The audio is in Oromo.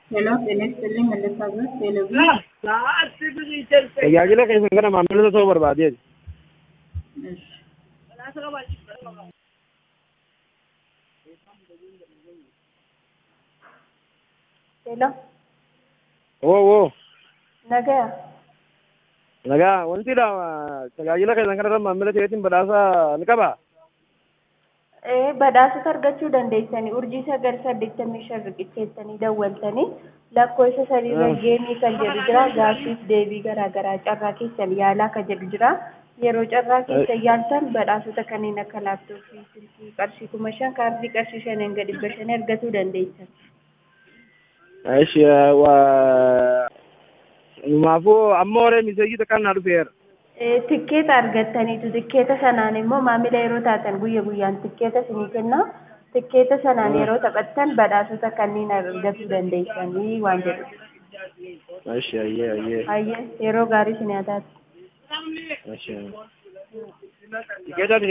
ሄሎ ጤና ይስጥልኝ መለሳበት ቴሌቪ Tajaajila keessan kana maamiltoota ta'uu barbaadeeti. እሺ ሄሎ Oo oo nagaya nagaa wanti dha tajaajila keessan kana irra maamila ta'eetiin badhaasa ni qabaa? ee badhaasota argachuu dandeessanii urjii sagal saddeettamii shan riqicheessanii dawwaltanii lakkoofsa sadiirra geemii kan jedhu jira gaaffiif deebii garaa garaa carraa keessan yaalaa kan jedhu jira yeroo carraa keessan yaaltan badhaasota kanneen akka laaptooppii silkii qarshii kuma shan kaardii qarshii shaniin gadi dhibba shanii argachuu dandeessan. Ishi numaafuu amma horee miseejii takkaan naa dhufeera. Ee, tikkeeta argattaniitu tikkeeta sanaan immoo maamila yeroo taatan guyya guyyaan tikkeeta isinii kenna tikkeeta sanaan yeroo taphattan badhaasota kanneen argachuu dandeessanii waan jedhu. Ishi ayyee ayyee. Hayyee yeroo gaarii isin haa taatu. Ishi. Tikeeta